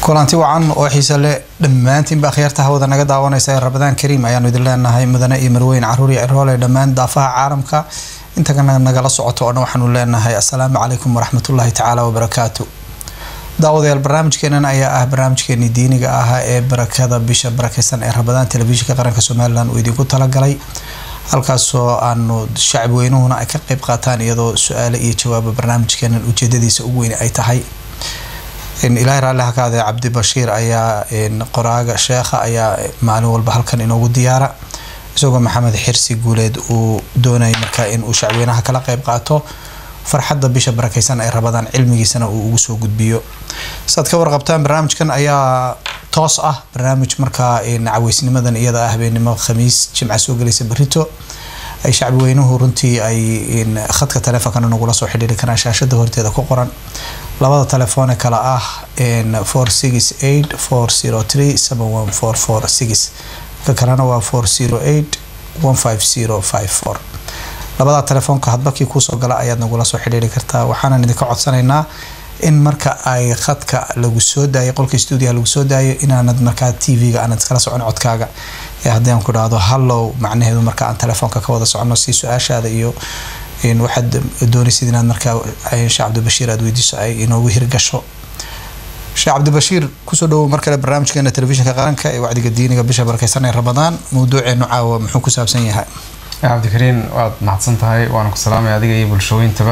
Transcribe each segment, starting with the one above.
kulanti wacan oo xiise leh dhammaantiinba akhyaarta hawada naga daawanaysa ee rabadaan kariim ayaanu idin leenahay mudane iyo marweyn caruur iyo ciroole dhammaan daafaha caalamka intagana nagala socoto oo dhan waxaanu leenahay assalaamu calaykum waraxmatullaahi tacaala wabarakaatu daawadayaal barnaamijkeenan ayaa ah barnaamijkeenii diiniga ah ee barakada bisha barakeysan ee rabadaan telefishinka qaranka somalilan uu idinku talagalay halkaasoo aanu shacab weynuhuna ay ka qeyb qaataan iyadoo su-aale iyo jawaaba barnaamijkeenan ujeedadiisa ugu weyn ay tahay ilaahay raalli hakaade cabdi bashiir ayaa qoraaga sheekha ayaa maalin walba halkan inoogu diyaara isagoo maxamed xirsi guuleed uu doonayay markaa inuu shacweynaha kala qeyb qaato farxadda bisha barakeysan ay rabadaan cilmigiisana uu ugu soo gudbiyo saad ka warqabtaan barnaamijkan ayaa toos ah barnaamij markaa caweysnimadan iyada ah habeenimo khamiis jimca soo gelaysa berito ay shacbi weynuhu runtii ay khadka taleefonkana nagula soo xidhiiri karaan shaashada horteeda ku qoran labada telefoone kale ah four six eight four zero three seven one four four six ka kalena waa four zero eight one five zero five four labada telefoonka hadbakii kuusoo gala ayaad nagula soo xidhiiri kartaa waxaanan idinka codsanaynaa in marka ay khadka lagu soo daayo qolka stuudiyaha lagu soo daayo inaanad markaa tv-ga aanad iskala socon codkaaga ee haddii aan ku dhahdo hallow macnaheedu marka aan telefoonka ka wada soconno si su-aashaada iyo waxaad doonaysid inaad markaa sheekh cabdibashiir aad weydiiso ay inoogu hirgasho sheekh cabdibashiir kusoo dhawow mar kale barnaamijkeena telefishinka qaranka ee wacdiga diiniga bisha barakeysan ee ramadaan mawduuceenu caawa muxuu ku saabsan yahay cabdikariin waad mahadsan tahay waana ku salaamaya adiga iyo bulshooyintaba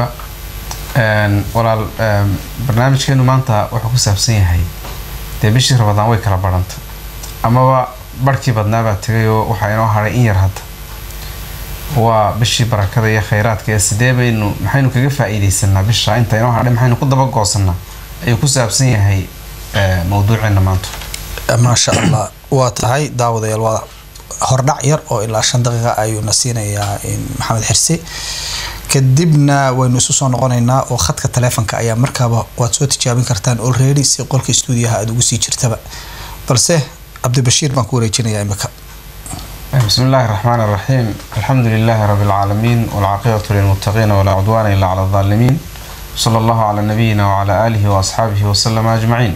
walaal barnaamijkeenu maanta wuxuu ku saabsan yahay dee bishii ramadaan way kala barhantay amaba barhkii badnaabaa tegay oo waxaa inoo haray in yar hadda waa bishii barakada iyo khayraadka ee sidee baynu maxaynu kaga faa-iideysanaa bisha inta inoo hadhay maxaynu ku dabagoosanaa ayuu ku saabsan yahay mawduuceena maanta maasha allah waa tahay daawadayaal waa hordhac yar oo ilaa shan daqiiqa ayuuna siinayaa maxamed xirsi kadibna waynu isu soo noqonaynaa oo khadka taleefonka ayaa markaaba waad soo tijaabin kartaan olready si qolka stuudiyaha aada ugu sii jirtaba balse cabdibashiir baan ku wareejinayaa imika بسم الله الرحمن الرحيم الحمد لله رب العالمين والعاقبة للمتقين ولا عدوان إلا على الظالمين صلى الله على نبينا وعلى آله وأصحابه وسلم أجمعين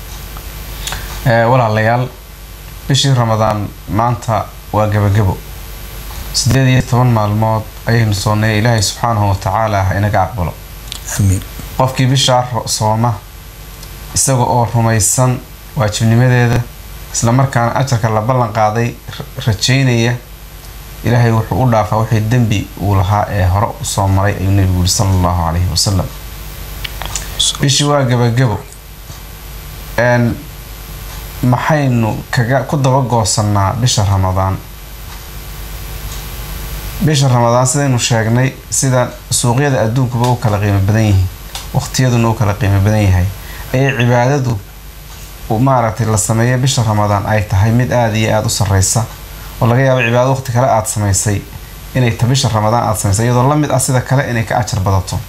ولا ليال bishii ramadaan maanta waa gebagebo sideed iyo toban maalmood ayaynu soonnay ilaahay subxaanahu watacaala ha inaga aqbalo amiin qofkii bishaa sooma isaga oo rumaysan waajibnimadeeda islamarkaana ajarka la ballan qaaday rajaynaya ilaahay wuxuu u dhaafaa wixii dembi uu lahaa ee hore usoo maray ayuu nebigu yiri sala allahu calayhi wasalam bishii waa gebagebo maxaynu kaga ku dabagoosanaa bisha ramadaan bisha ramadaan sidaynu sheegnay sida suuqyada adduunkuba u kala qiimo badan yihiin waqtiyaduna u kala qiimo badan yahay ayay cibaadadu maaragtay la sameeya bisha ramadaan ay tahay mid aada iyo aada u sareysa oo laga yaabo cibaadado waqti kale aada samaysay inay ta bisha ramadaan aada samaysay iyadoo lamid ah sida kale inay ka ajar badato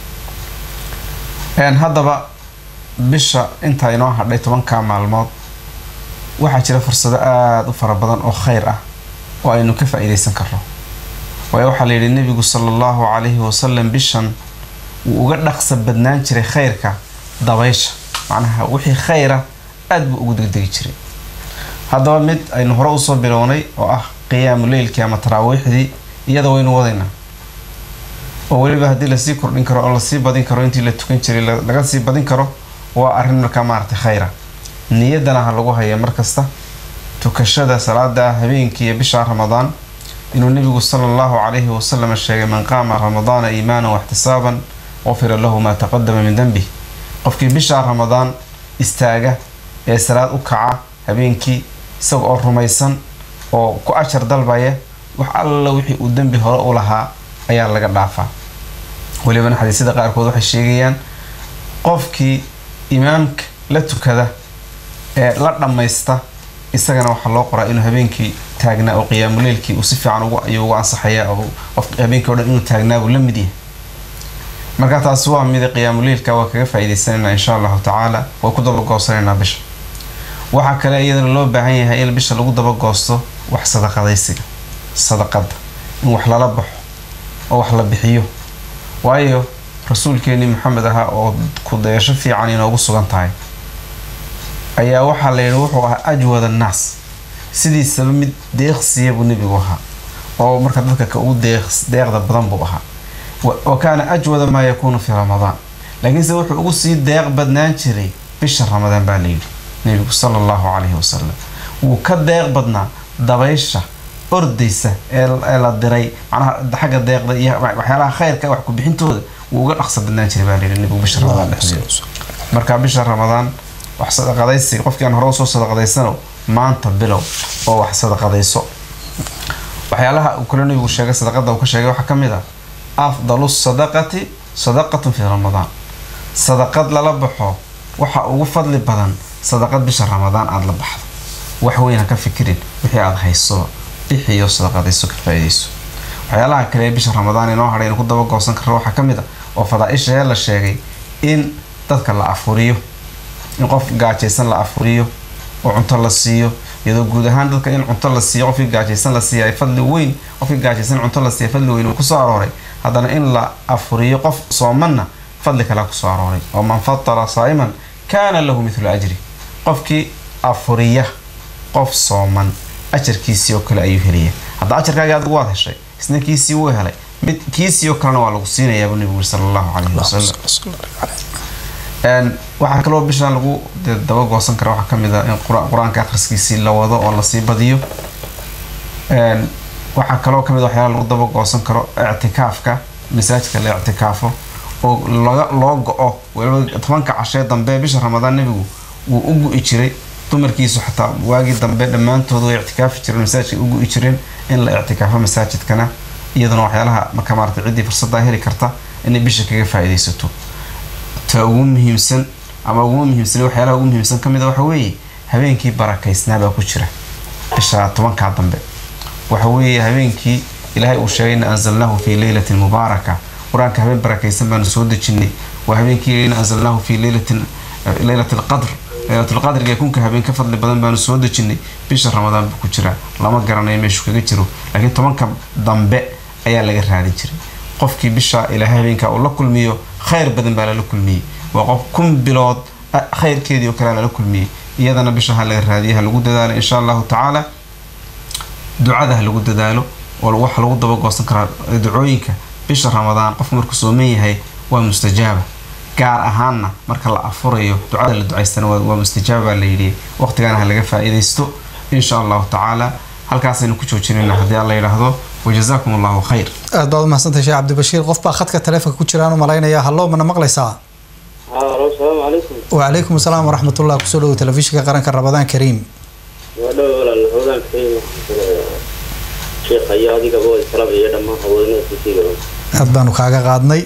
haddaba bisha intaa inoo hadhay tobanka maalmood waxaa jira fursado aada u fara badan oo kheyr ah oo aynu ka faa-iideysan karno waayo waxaa layidhi nebigu sala allahu calayhi wasalam bishan wuu uga dhaqsa badnaan jiray kheyrka dabaysha macnaha wixii kheyra aada buu ugu degdegi jiray haddaba mid aynu hore usoo bilownay oo ah qiyaamu leylkii ama taraawiixdii iyada waynu wadaynaa oo weliba haddii lasii kordhin karo oo lasii badin karo intii la tukan jiray laga sii badin karo waa arrin markaa maaragtay kheyra niyadana ha lagu haya markasta tukashada salaada habeenkii iyo bisha ramadaan inuu nebigu sala allahu calayhi wasalam sheegay man qaama ramadaana iimaanan waxtisaaban qufira lahu maa taqadama min denbih qofkii bisha ramadaan istaaga ee salaad u kaca habeenkii isaga oo rumaysan oo ku ajar dalbaya wax alla wixii uu dembi hore u lahaa ayaa laga dhaafaa welibana xadiisyada qaarkood waxay sheegayaan qofkii imaamka la tukada ee la dhammaysta isagana waxaa loo qoraa inuu habeenkii taagnaa oo qiyaamuleylkii uu si fiican ayuu uga ansaxayaa oo qof habeenkii o dhan inuu taagnaabuu la mid yahay marka taasi waa mida qiyaamuleylka waa kaga faa-iideysanayna insha allahu tacaala waa ku dabagoosanaynaa bisha waxaa kale iyadana loo baahan yahay in bisha lagu dabagoosto wax sadaqadaysiga sadaqada in wax lala baxo oo wax la bixiyo waayo rasuulkeenii maxamed ahaa oo ku dayasho fiican inoogu sugan tahay ayaa waxaa la yidhi wuxuu ahaa ajwad annaas sidiisaba mid deeqsiya buu nebigu ahaa oo marka dadka ka ugu deeqda badan buu ahaa wa kaana ajwada maa yakuunu fii ramadaan laakiinse wuxuu ugu sii deeq badnaan jiray bisha ramadaan baa layidhi nebigu sala allahu calayhi wasalam wuu ka deeq badnaa dabaysha ordaysa ee la diray macnaha xagga deeqda iyo waxyaalaha khayrka wax ku-bixintooda wuu uga dhaqsa badnaan jiray baa layidhi nebigu bisha ramadaan dhexdeeda marka bisha ramadaan wax sadaqadaysi qofkii aan hore usoo sadaqadaysano maanta bilow oo wax sadaqadayso waxyaalaha uu kale nabigu sheegay sadaqada uu ka sheegay waxaa ka mid ah afdalu sadaqati sadaqatun fii ramadaan sadaqad lala baxo waxa ugu fadli badan sadaqad bisha ramadaan aada la baxdo wax weyn ha ka fikirin wixii aada hayso bixiyo sadaqadayso ka faa-idayso waxyaalaha kale ee bisha ramadaan inoo hadhay inu ku daba goosan karo waxaa ka mid ah oo fadaa-isha ee la sheegay in dadka la afuriyo in qof gaajaysan la afuriyo oo cunto la siiyo iyadoo guud ahaan dadka in cunto la siiyo qofkii gaajaysan la siiya fadli weyn qofkii gaajaysan cunto la siiya fadli weyn uu kusoo arooray haddana in la afuriyo qof soomanna fadli kalea kusoo arooray oo man fatara saa'iman kaana lahu mithlu ajri qofkii afuriya qof sooman ajarkiisii oo kale ayuu helaya hadda ajarkaagii adigu waad heshay isna kiisii wuu helay mid kiisii oo kalena waa lagu siinayaabuu nebigu yiri sala allahu calayhi wasalam waxaa kaloo bishaan lagu daba goosan kara waxaa kamid a in qur-aanka akhriskiisii la wado oo lasii badiyo waxaa kaloo kamid waxyaala lagu daba goosan karo ictikaafka masaajidka la ictikaafo oo loo go-o waliba tobanka cashee dambe bisha ramadaan nebigu wuu u gu-i jiray dumarkiisu xataa waagii dambe dhammaantooda way ictikaafi jireen masaajidka u gu-i jireen in la ictikaafo masaajidkana iyaduna waxyaalaha marka maarata ciddii fursaddaa heli karta inay bisha kaga faa-idaysato ta ugu muhiimsan ama ugu muhiimsan waxyaalaha ugu muhiimsan kamid a waxa weeye habeenkii barakaysnaabaa ku jira bisha tobankaa dambe waxa weeye habeenkii ilaahay uu sheegay ina anzalnaahu fii leylatin mubaaraka qur-aanka habeen barakaysan baanu soo dejinay waa habeenkii ina anzalnaahu fii leylatin leylat alqadr leylatulqadriga kunka habeen ka fadli badan baanu soo dejinay bisha ramadaan buu ku jira lama garanayo meeshu kaga jiro laakiin tobanka dambe ayaa laga raadin jiray qofkii bisha ilaahay habeenka uu la kulmiyo khayr badan baa lala kulmiyey waa qof kun bilood khayrkeedii oo kale lala kulmiyey iyadana bisha ha laga raadiya ha lagu dadaalo insha allahu tacaala ducada ha lagu dadaalo oo waxa lagu daba goosan karaa ducooyinka bisha ramadaan qofku markuu sooman yahay waa mustajaaba gaar ahaanna marka la afurayo ducada la ducaystana waa mustajaaba baa layidhi waqtigana ha laga faa-iidaysto insha allahu tacaala halkaasaynu ku joojinayna haddii alla yidhaahdo wajazaakum allahu khayr aad baad umahadsantahay sheekh cabdibashiir qof baa khadka taleefonka ku jiraan u malaynaya hallo mana maqlaysaa alo salaamu calaykum wacalaykum asalaam waraxmat ullah kusoo dhawo telefishinka qaranka ramadaan kariim waa dhow walaal ramadaan kariim sheekha iyo adigaba waa islaam iyo dhammaan haweenada kusiigaba aad baanu kaaga qaadnay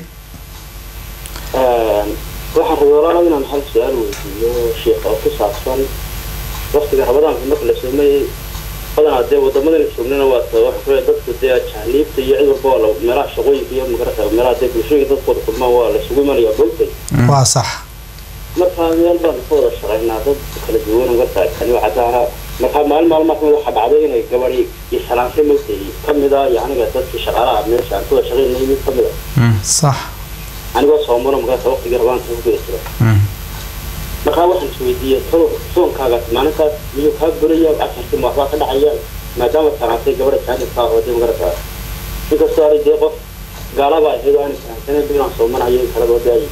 waxaan rabay walaal inaan hal su-aal weydiiyo sheekh oo ku saabsan waqtiga ramadaanka marka la soomayay badanaa dee wadamadan joognana waa ta waxa kule dadku dee jaaliibta iyo cid walba waa la meelaha shaqooyinka iyo magarata meelaha dee bulshooyinka dadkooda kulmaan waa la isugu imanaya dhulkay waa sax markaa meel baan ka wada shaqaynaa dad kala duwan marka kani waxaa markaa maalin maalmaa kamid waxaa dhacday inay gabadhi iyo salaamshay mogtay kamid a yaniga dadkii shaqaalaha meesha aan kuwada shaqaynay mid kamid a sax anigoo soomano markaas waqtigii rabaanka ku guda jira markaa waxaan isweydiiyey tolo soonkaagas maalintaas miyuu kaa buraya casharkii ma waxbaa ka dhacaya maadaama salaamtay gabadha jaanibkaa hoodee magarata inkastoo ari dee qof gaalaba ahayd oo aan fahamsanayn inaan soomanayo kalaba daayi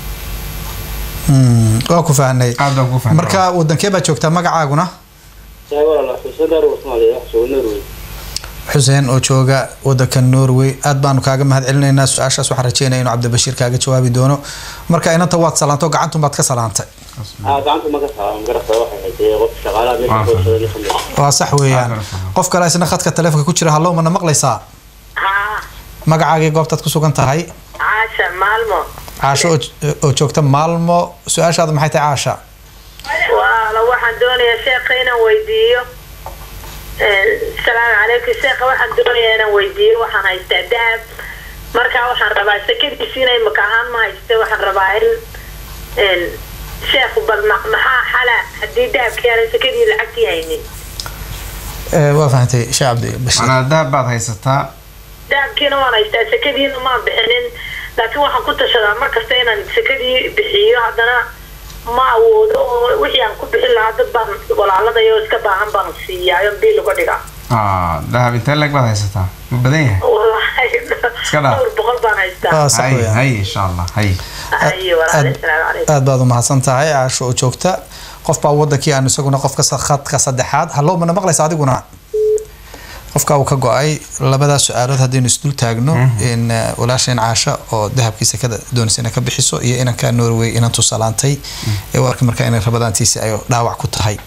waa ku fahnay aad baan ku fahmay marka wadankee baa joogtaa magacaaguna yahay walaala xuseen daar wasmaaliya wax jooga norway xuseen oo jooga wadanka norway aad baanu kaaga mahad celinaynaa su-aashaas waxaan rajeynaya inuu cabdibashiir kaaga jawaabi doono marka inanta waad salaantay oo gacantum baad ka salaantay aa gacanta ma ka saara magarata waxay ahayd dee qof shaqaalaha meesha kuwada shaqaynay kamid ah waa sax weeyaan Aad baan fahmay. qof kale isna khadka taleefonka ku jira hallow mana maqlaysaa haa magacaagii goobtaad ku sugan tahay caasha maalmo caasho oo- oo joogta maalmo su-aashaada maxay tahay caasha waala waxaan doonayaa sheekha inaan weydiiyo salaamu calaykum sheekha waxaan doonayaa inaan weydiiyo waxaan haystaa dahab markaa waxaan rabaa sekadiisi inay maka ahaan ma hayste waxaan rabaa in sheekhu bal ma- maxaa xala haddii dahabkii aanay sekadii lacagtii haynin Eh, waa fahantay sheekh cabdibashiir manaa dahab baad haysataa dahabkiina waan haystaa sekadiina maan bixinin laakiin waxaan ku tashadaa mar kasta inaan sekadii bixiyo haddana ma awoodo oo wixii aan ku bixin lahaa dad baan walaaladayo iska baahan baan siiyaayo biil uga dhigaa ah dahab intee leeg baad haysataa ma badan yahay wallaahi Iska dhaaf. dhowr boqol baan haystaa Ah, sax hay weeyaan. hay insha allah hay haye walaale asalaamu calaykum aad baad u mahadsan tahay caasho oo joogta qof baa wadankii aan isaguna qofka sa- khadka saddexaad hallow mana maqlaysa adiguna qofka uu ka go-ay labadaas su-aalood haddaynu isdul taagno in eh, walaasheen caasha oo dahabkiisa ka doonaysa inay ka bixiso iyo inanka norway inan tusalaantay ee warka markaa inay rabadaantiisi ay dhaawac ku tahay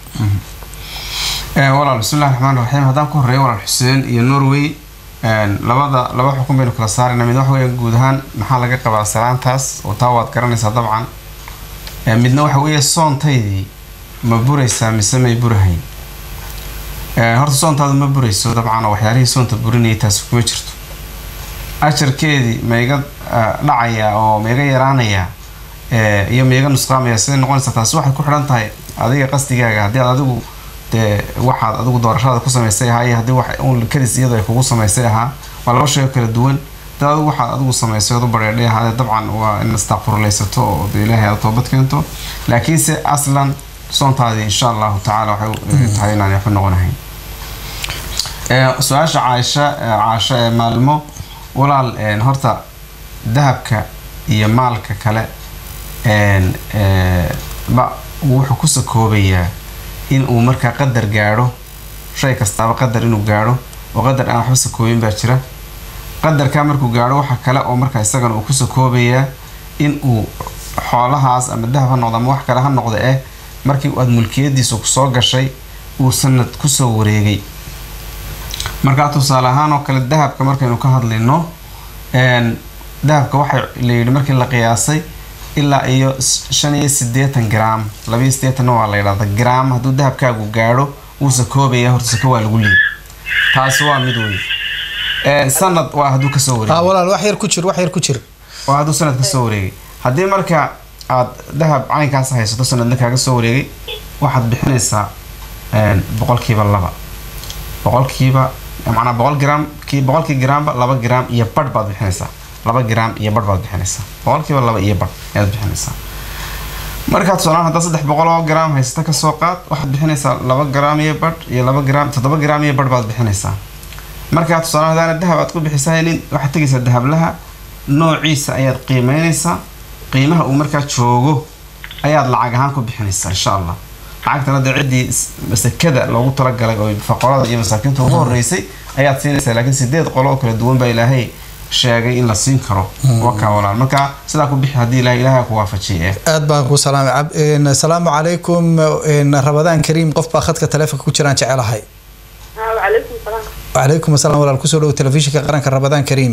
Eh, walaal bismillahi raxmaan raxiim haddaan ku horeeyo walaal xuseen iyo norway een, labada laba xukun baynu kala saarayna mid waxa weeye guud ahaan maxaa laga qabaa salaantaas oo taa waad garanaysaa dabcan Eh, midna waxa weeye soontaydii ma buraysaa mise may burahayn Eh, horta soontaadu ma burayso dabcan oo waxyaalihii soonta burinayay taasi kuma jirto ajarkeedii ma iga ah, dhacaya oo ma iga yaraanaya eh, iyo ma iga nusqaamaya siday noqonaysaa taasi waxay ku xidhan tahay adiga qasdigaaga haddii aad adigu dee waxaad adigu doorashada ku samaysay ahaa iyo haddii wax uun kadis iyadu ay kugu samaysay ahaa waa laba shay oo kala duwan haddii adigu waxaad adigu samaysay ood u bareedhay ahaa dabcan waa in istakfurlaysato oo dee ilaahay aad toobad keento laakiinse aslan soontaadii insha allahu tacaala waxay u tahay inaan waxba noqonahayn Eh, su-aasha caaisha eh, caasho ee maalmo walaal een, horta dahabka iyo maalka kale een, eh, ba wuxuu ku sakoobayaa in uu markaa qadar gaadho shay kastaaba qadar inuu gaadho oo qadar aan waxba sakoobin baa jira qadarkaa markuu gaadho waxa kale oo markaa isagana uu ku sakoobayaa in uu xoolahaas ama dahab ha noqdo ama wax kale ha noqdo eh markii aad mulkiyadiisu kusoo gashay uu sanad kusoo wareegay markaa tusaale ahaan oo kale dahabka markaynu ka hadlayno een, dahabka waxay la yidhi markii la qiyaasay ilaa iyo s- shan iyo siddeetan gram labiyo siddeetanna waa la yidhahda gram hadduu dahabkaagu gaadho wuu sakoobaya horta sako waa lagu leeyay taasi waa mid wey Ee, sanad waa hadduu kasoo ah wareegay walaal wax yar ku jir wax yar ku jir waa hadduu sanad kasoo wareegay haddii marka aad dahab caynkaas haysato sanadna kaaga soo wareegay waxaad bixinaysaa een, boqolkiiba laba boqolkiiba macnaa boqol gram kii boqolkii gramba laba gram iyo badh baad bixinaysaa laba gram iyo badh baad bixinaysaa boqolkiiba laba iyo badh ayaad bixinaysaa markaad tusaalahaan haddaa saddex boqol oo gram haysata kasoo qaad waxaad bixinaysaa laba gram iyo badh iyo laba gram toddoba gram iyo badh baad bixinaysaa markaad tusaalahaan haddaana dahab aad ku bixisahaynin waxaad tegaysaa dahablaha noociisa ayaad qiimeynaysaa qiimaha uu markaa joogo ayaad lacag ahaan ku bixinaysaa insha allah lacagtana dee ciddii is- sakada loogu talagalay oo faqorada iyo masaakiinta ugu horeysay ayaad siinaysaa laakiin sideed qolo oo kala duwan baa ilaahay sheegay in la siin karo wakaa walaal marka sidaa ku bixi haddii ilahay ilaahay ku waafajiyay eh aad baan ku salaamay Cab- een, asalaamu calaykum een, rabadaan kariim qof baa khadka taleefonka ku jiraan jecelahay wacalaykum salaam wacalaykum asalaam walaal kusoo dhowo telefishinka qaranka rabadaan kariim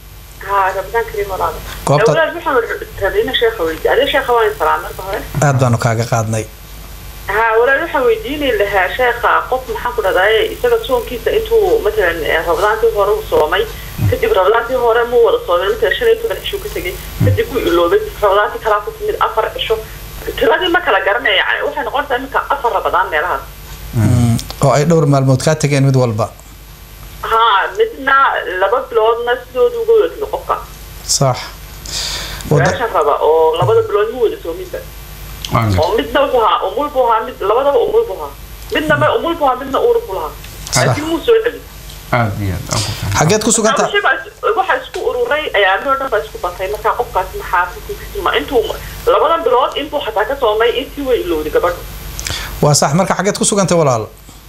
ها رمضان كريم والله Goobta- أولاد محمد تابعين شيخ ويدي هذا شيخ وين سلام مرحبا aad baanu kaaga qaadnay ها ولا waxa weydiinay lahaa sheekha qof maxaan ku dhahday isaga soonkiisa intuu matalan rabadaantii hore uu soomay kadib rabadaantii hore muu wada soomay matalan shan iyo toban cisho ka tegay kadib wuu iloobay rabadaantii kalaa ku timid afar cisho tiradii ma kala garanaya yani waxay noqonaysaa iminka afar rabadaan meelahaas Mm, oo ay dhowr maalmood kaa tageen mid walba ha midna laba biloodna sidoodu uga wada tegay qofka sax Wada- meeshan raba oo labada bilood mu wada soominba waan gar- oo midna wuxuu ahaa umul buu ahaa mid labadaba umul buu ahaa midna ma umul buu ahaa midna uur buu lahaa laakiin muu soo celin aad iyo aad aan ku fahmay. xageed ku suganta Wixii baa is- waxaa isku ururay ayaamihii oo dhan baa isku batay markaa qofkaasi maxaa xukunkiisa ma intuu labadan bilood intuu xataa ka soomay intii way ilowday gabadhu waa sax marka xageed ku sugantay walaal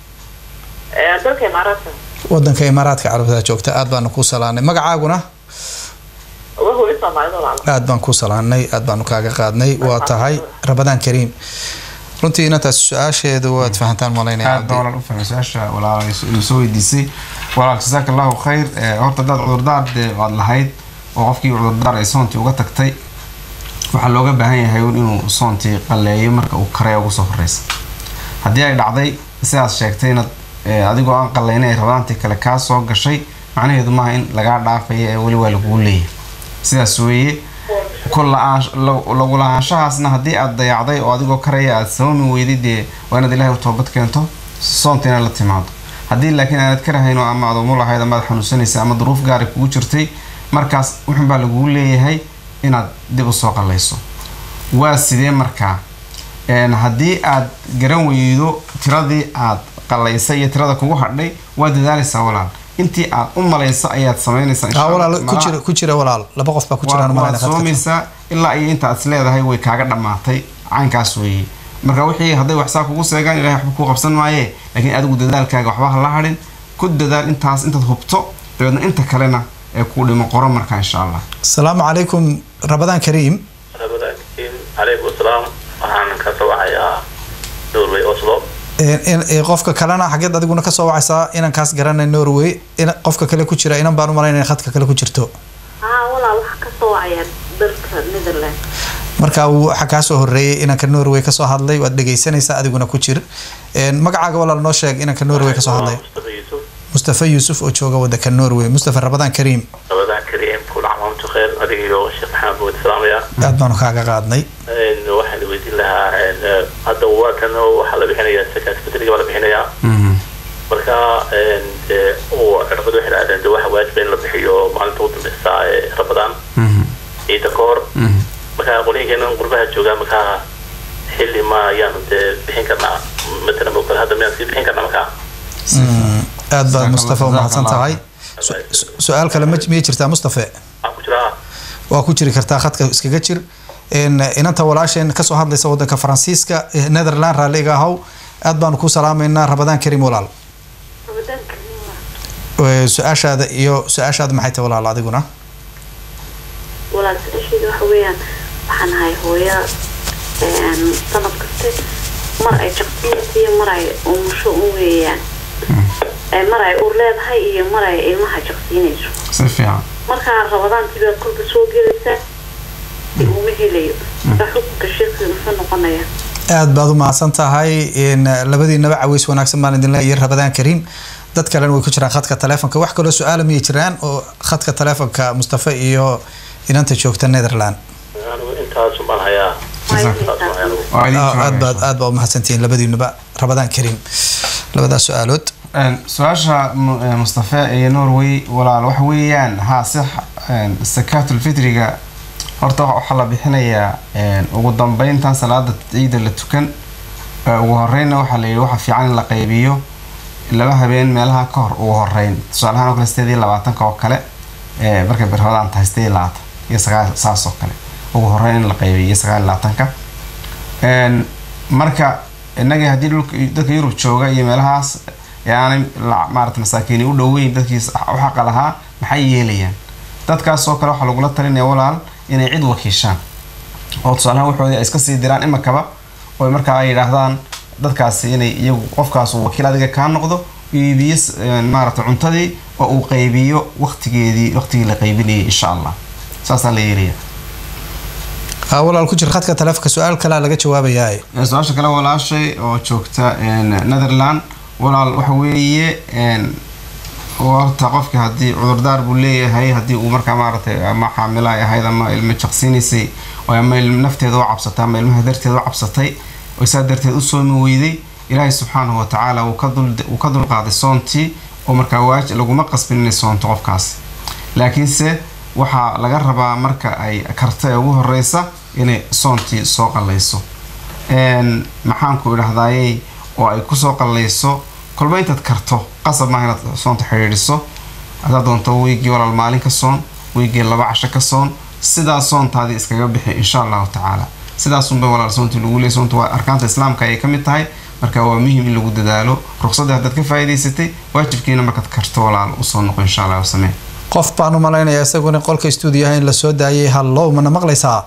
Ee, dalka imaaraadka wadanka imaaraadka carabta joogta aad baanu ku salaanay magacaaguna waa hooyo soomaalida walaala aad baan ku salaanay aad baanu kaaga qaadnay waa tahay rabadaan kariim runtii inantaas su-aasheedu waad fahantaan malaynaya aad baa walaal u fahmay su-aasha walaal inuu soo weydiisay walaal jazaaka allahu khayr Eh, horta haddaad cudurdaar dee aad lahayd oo qofkii cudurdaar ay soontii uga tagtay waxaa looga baahan yahay un inuu soontii qalleeyo marka uu karaya ugu soo horeysa haddii ay dhacday sidaas sheegtayna eh, adigoo aan qallayna ay rabadaantii kale kaa soo gashay macnaheedu maaha in lagaa dhaafaya ee weli waa lagugu leeyahay sidaas weeye ku la-aan- la- lagu lahaanshahaasna haddii aad dayacday oo adigoo karaya aad soomi weyday dee waa inaad ilaahay u toobad keento soonta inaad la timaado haddii laakiin aanad karahayn oo ama aad umul ahayd ama aad xanuunsanaysa ama duruuf gaari kugu jirtay markaas wuxun baa lagugu leeyahay inaad dib u soo qallayso waa sidee markaa een, haddii aad garan weydo tiradii aad qalaysay iyo tirada kugu hadhay waa dadaalaysaa walaal intii aad u malayso ayaad samaynaysaa insha aa Allah. walaal ku Malaha- jira ku jira walaal laba qof baa ku waa- jiraan waad malayna khadka soomaysaa ilaa iyo inta aad is leedahay way kaaga dhammaatay caynkaas weeye marka wixii hadday waxsaa kugu seegaan ilahay waxba kuu qabsan maaye laakiin adigu dadaalkaaga waxba ha la hadhin ku dadaal intaas intaad hubto dabeedna inta kalena ee kuu dhimo qoro marka insha allah asalaamu calaykum rabadaan kariim rabadaankiin calaykum asalaam waxaan ka soo wacayaa norway oslo Een, in- ee, qofka kalena xageed adiguna kasoo wacaysaa inankaas garanay norway in qofka kale ku jira inan baan u malaynaya in khadka kale ku jirto haa walaal waxaa ka soo wacaya dalka netherland marka uu waxa kaa soo horeeyay inanka norway kasoo hadlay waad dhegaysanaysaa adiguna ku jir Een, magacaaga walaal noo sheeg inanka norway kasoo hadlay mustafa yuusuf mustafa yuusuf oo jooga wadanka norway mustafa rabadaan kariim rabadaan kariim kula camaamtu khayr adiga iyo sheekh maxamed buud salaamaya aad baanu kaaga qaadnay Een, waxaan weydiin lahaa een, eh, hadda waatan waxaa la bixinayaa sakaat fitriga baa la bixinayaa marka een, dee uu cirbadu waxay dhahdeen de waxa waajiba in la bixiyo maalinta ugu dambeysa ee rabadaan ciida ka hor marka qolyinkeenan qurbaha joogaa markaa xilli ma ayaanu dee bixin karnaa matalan oo kale hadda miyaan sii bixin karnaa markaa Mm, aad baad Jazakallah- mustafa u mahadsan tahay jazakallah Su- su- su-aal kale ma- miyay jirtaa mustafe waxaan ku jiraa waa ku jiri kartaa khadka iskaga jir Een, inanta walaasheen kasoo hadlaysa wadanka faransiiska eh, netherland raalliga ahaw aad baanu ku salaameynaa rabadaan karim walaal rabadaanka nima Ee, su-aashaada iyo su-aashaada maxay tahay walaal adiguna walaal su-aasheeda waxa weeyaan waxaan ahay hooyo een, sanad kaste mar ay jaqsiyaysa iyo mar ay umusho u weeyaan Ee, mar ay ur leedahay iyo mar ay ilmaha jaqsiinayso si fiican markaa rabadaantii baad kolka soo gelaysaa si uma helayo marka xukunka sheekhi muxuu noqonaya aad baad u mahadsan tahay Een, labadiinaba caweys wanaagsan baan idin leeyahay rabadaan kariim dad kalena way ku jiraan khadka taleefonka wax kaloo su-aala miyay jiraan oo khadka taleefonka mustafa iyo inanta joogta netherland anigu intaas baan hayaa Waayo, intaas baan hayaa anigu. waa idin Ah, jooga aad insha baad aad baa u mahadsantihiin labadiinuba rabadaan kariim labadaas su-aalood Een, su-aasha mu- ee, mustafa ee norway walaal waxa weeyaan haa si een, sakaatulfitriga horta waxa- waxaa la bixinayaa een, ugu dambeyntan salaada ciida la tukan ee, ugu horeyna waxaa la yidhi waxa fiican in la qaybiyo laba habeen meelaha ka hor ugu horeyn tusaale ahaan oo kale sideed iyo labaatanka oo kale ee, markay birhodaan tahay sideed iyo labaatan iyo sagaal saas oo kale ugu horeyn in la qaybiyo iyo sagaal iyo labaatanka Een, marka innaga haddii dhulka dadka yurub jooga iyo meelahaas ee aanay la- maarata masaakiini u dhoweyn dadkii s- u xaqa lahaa maxay yeelayaan dadkaas oo kale waxaa lagula talinaya walaal inay cid wakiishaan oo tusaalahaan waxoodii ay iska sii diraan imakaba oo markaa ay yidhaahdaan dadkaasi inay iyagu qofkaas uu wakiil adiga kaa noqdo iibiyo s- een, maarata cuntadii oo uu qaybiyo waqtigeedii waqtigii la qaybinayay insha allah saasaa la yeelaya Ah, walaal ku jir khadka taleefonka su-aal kalea laga jawaabayaa Ee, su-aasha kale walaashay oo joogta een, netherland walaal waxa weeye een, horta qofki haddii cudurdaar buu leeyahay haddii uu markaa maaragtay ama xaamilo ay ahayd ama ilmo jaqsiinaysay oo ama ilm nafteeda u cabsatay ama ilmaha darteeda u cabsatay oo saa darteed u soomi weyday ilaahay subxaanahu watacaala wuu ka dul wuu ka dulqaaday soontii oo markaa waaj laguma qasbin inay soonto qofkaasi laakiinse waxaa laga rabaa marka ay karta ee ugu horeysa inay soontii soo qallayso Een, maxaan ku idhahdaayey oo ay kusoo qallayso kolba intaad karto qasab maaha inaad soonta xidhiidhiso haddaad doonto wiigii walaal maalin ka soon wiigii laba casho ka soon sidaa soontaadii iskaga bixi insha allahu tacaala sidaasunba walaal soontii lagu leeyay soonta waa arkaanta islaamka ayay ka mid tahay marka waa muhim in lagu dadaalo ruqsadda haddaad ka faa'iidaysatay waajibkiina markaad karto walaal usoo noqo insha allah samee qof baan u malaynayaa isaguna qolka stuudiyaha in lasoo daayay hallow mana maqlaysaa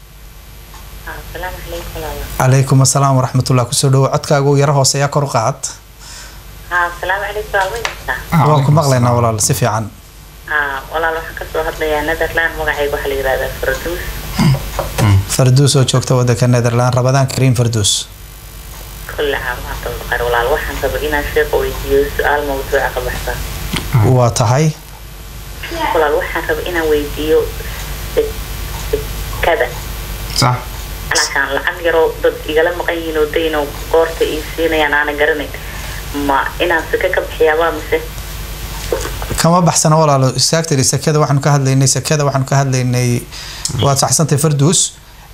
asalaamu calaykum walaalo calaykum asalaam waraxmatullah kusoo dhawo codkaaga uu yaro hooseeyaa kor u qaad haa asalaamu calaykum walaal ma jirtaa waan ku maqlaynaa walaal si fiican haa walaal waxaan kasoo hadlayaa netherland magacayga waxaa la yihahdaa farduus farduus oo joogta wadanka netherland rabadaan kariim farduus kulle caamaanta baqar walaal waxaan rabay inaan sheeqa weydiiyo su-aal mawduuca ka baxsan waa tahay walaal waxaan rabay inaan weydiiyo sek- sekada sax alaashaan lacag yaroo dad igala maqan yihiin oo dayn oo goorta ii siinayaan aanan garanayn ma inaan seke ka bixiyaabaa mise kama baxsana walaalo istaagtiri sekada waxaanu ka hadlaynay sekada waxaanu ka hadlaynay waad saxsantay farduus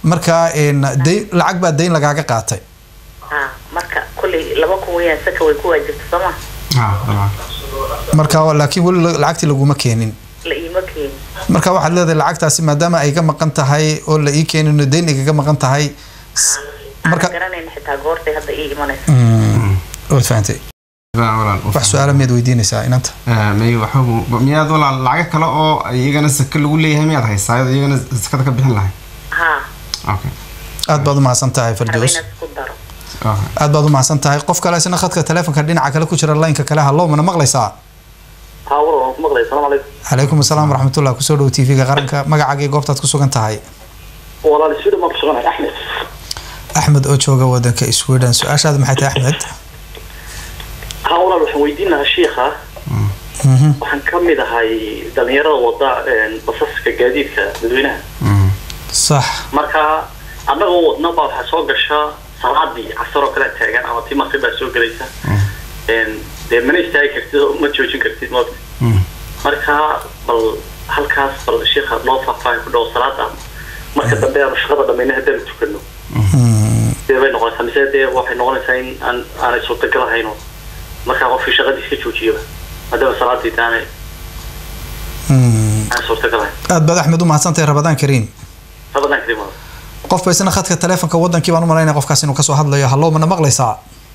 marka een, dayn lacag baa dayn lagaaga qaatay ha marka kolley laba kun weyaan saka way ku waajibta sooma ha dabcan marka laakiin weli la- lacagtii laguma keenin la iima keeni marka waxaad leedahay lacagtaasi maadaama ay ka maqan tahay oo la ii keenin oo dayn igaga maqan tahay s- marka marka garanayna xitaa goortay hadda ii imanaysa Mm, waad fahantay walaal wax su-aala miyaad weydiinaysaa inanta may waxba miyaad walaal lacago kale oo iyagana saka lagu leeyahay miyaad haysaa iyadoo iyagana sakada ka bixin lahay ha okay aad baad u mahadsan tahay raba fardoos inaad isku daro okay aad baad u mahadsan tahay qof kale isna khadka taleefonka dhinaca kale ku jira laynka kale hallow mana maqlaysaa haa war waan ku maqlay asalaamu calaykum calaykum asalaam waraxmatullah kusoo dhow tv-ga qaranka magacaaga iyo goobtaad ku sugan tahay walaal sweden baan ku suganahay axmed axmed oo jooga wadanka sweden su-aashaada maxay tahay axmed haa walaal waxaan weydiin lahaa shiikha Mhm. waxaan ka mid ahay dhalinyarada wada een, basaska gaadiidka dadweynaha Mm. sax marka annagoo wadna baa waxaa soo gasha salaadii casar oo kale taagan ama tii maqrib baa soo gelaysa Een, dee mana istaagi kartid oo ma joojin kartid moogta Mm. marka bal halkaas bal sheikha noo faahfaahin ku dhow salaada marka dambe aanu shaqada dhamayna haddaanu tukano Mm, dee bay noqonaysaa mise dee waxay noqonaysaa in aan aanay suurtagal ahayno markaa qofkii shaqadiisa ka joojiyaba maadaama salaadii taanay mm. aan suurtagal ahayn aad baad axmed u mahadsan tahay rabadaan kariim rabadaan kadib wada qofba isna khadka taleefonka wadankii baan u malaynaya qofkaas inuu kasoo hadlayo hallow mana maqlaysaa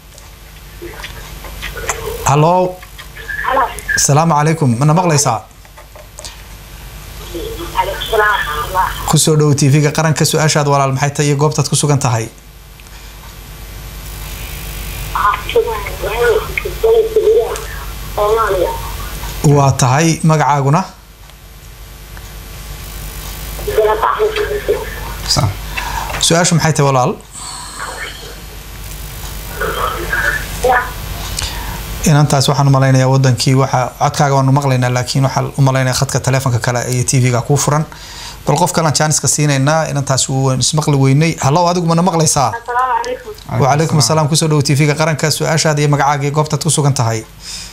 hallow asalaamu calaykum mana maqlaysaa kusoo dhow tv-ga qaranka su-aashaad walaal maxay tahay iyo goobtaad ku sugan tahay waa tahay magacaaguna Sa- su-aashu maxay tahay walaal inantaas waxaan umalaynayaa wadankii waxa codkaaga waanu maqlaynaa laakiin waxaan umalaynaya khadka taleefonka kale iyo tv-ga kuu furan bal qof kalaan jaaniska siinaynaa inantaas wuu ismaqli weynay hallow adigu mana maqlaysaa asalaamu calaykum wacalaykum asalaam kusoo dhowo tv-ga qaranka su-aashaada iyo magacaaga iyo goobtaad ku sugan tahay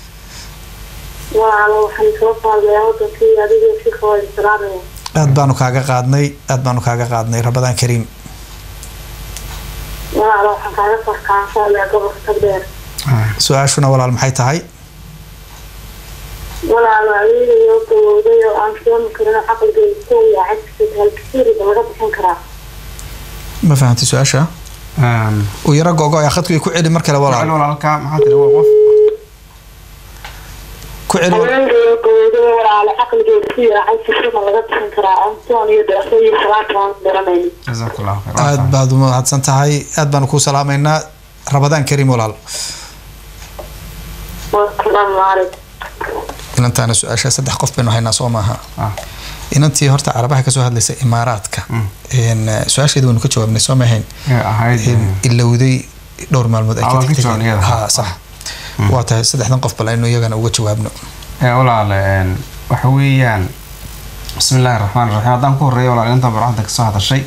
waa waxaan soo faalmayaa wadankii adigoo si kawada salaamaya aad baanu kaaga qaadnay aad baanu kaaga qaadnay rabadaan kariim walaalo waxaan kaaga farkaansayaa gobolka tagdheer ah, su-aashuna walaal maxay tahay walaalo adeegayo gawowday oo aan soomi karin caqligeyda ku yaacay halkasiiriga laga bixin karaa ma fahantay su-aasha um, uu yaro gogo ayaa khadku ku celi mar kale walaal walaal walaalka maxaa tiri waa qof ku celi walaal. adeegayo gawowday walaalo caqligeyda ku yaacay sirima laga bixin karaa antoon iyo deeqo iyo salaata aan garanaynin jazakallahu khayr aad baad u mahadsan tahay aad baanu kuu salaamaynaa rabadaan kariim walaal wasalaamu calaykum inantaana su-aasha saddex qof baynu haynaa soo maaha Ah. inantii horta carabaha kasoo hadlaysa imaaraadka Een, eh, su-aasheeda waynu ka jawaabnay soo maahayn Ee, ahayd Een, ilowday dhowr maalmood ay Ah, ka waan ka tagtay jawaabnay iyada. ha sax waa tahay saddexdan qof bal aynu iyagana uga jawaabno ee walaal een, waxa weeyaan bismi illaahi raxmaan raxiim haddaan ku horeeya walaal intaan barwaxda kasoo hadashay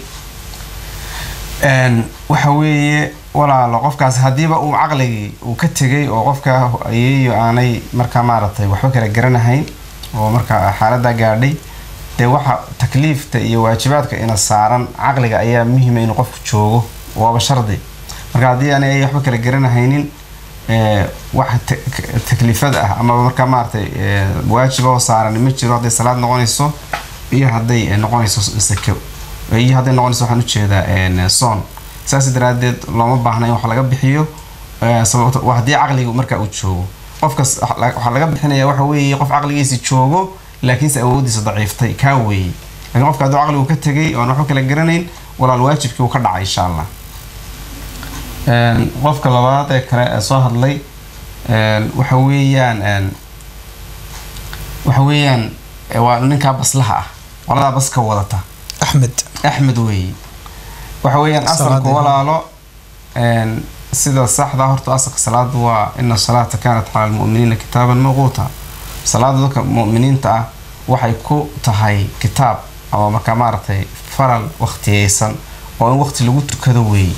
een, waxa weeye walaalo qofkaas haddiiba uu caqligii uu ka tegay oo qofka ayeeyo aanay markaa maaragtay waxba kala garanahayn oo markaa xaaladdaa gaadhay dee waxa takliifta iyo waajibaadka ina saaran caqliga ayaa muhiima inuu qofku joogo waaba shardi marka haddii aanay waxba kala garanahaynin ee, wax ta- ka- takliifada ah ama markaa maaragtay ee, waajiba oo saaran ma jiro hadday salaad noqonayso iyo hadday eh, noqonayso sako iyo hadday noqonayso waxaan ujeedaa een, soon saas daraadeed looma baahna in wax laga bixiyo ee, sababto waa haddii caqliga markaa uu joogo qofkas wax la- waxaa laga bixinaya waxa weeye qof caqligiisi joogo laakiinse awoodiisa daciiftay kaa weeye laakiin qofka hadduu caqligu ka tegay oon waxba kala garanayn walaal waajibkii uu ka dhacay insha allah Een, qofka labaad ee kale ee soo hadlay een, waxa weeyaan een, waxa weeyaan ee, waa ninkaa baslaha ah qoladaa baska wadata axmed axmed weeye waxa weeyaan asalku Salaadii. walaalo een, sida saxda horta asalka salaada waa ina salaata kaanat cala almu'miniina kitaaban mawquuta salaada dadka mu'miniinta ah waxay ku tahay kitaab ama markaa maaragtay faral waqtiyeysan oo in waqti lagu tukado weeye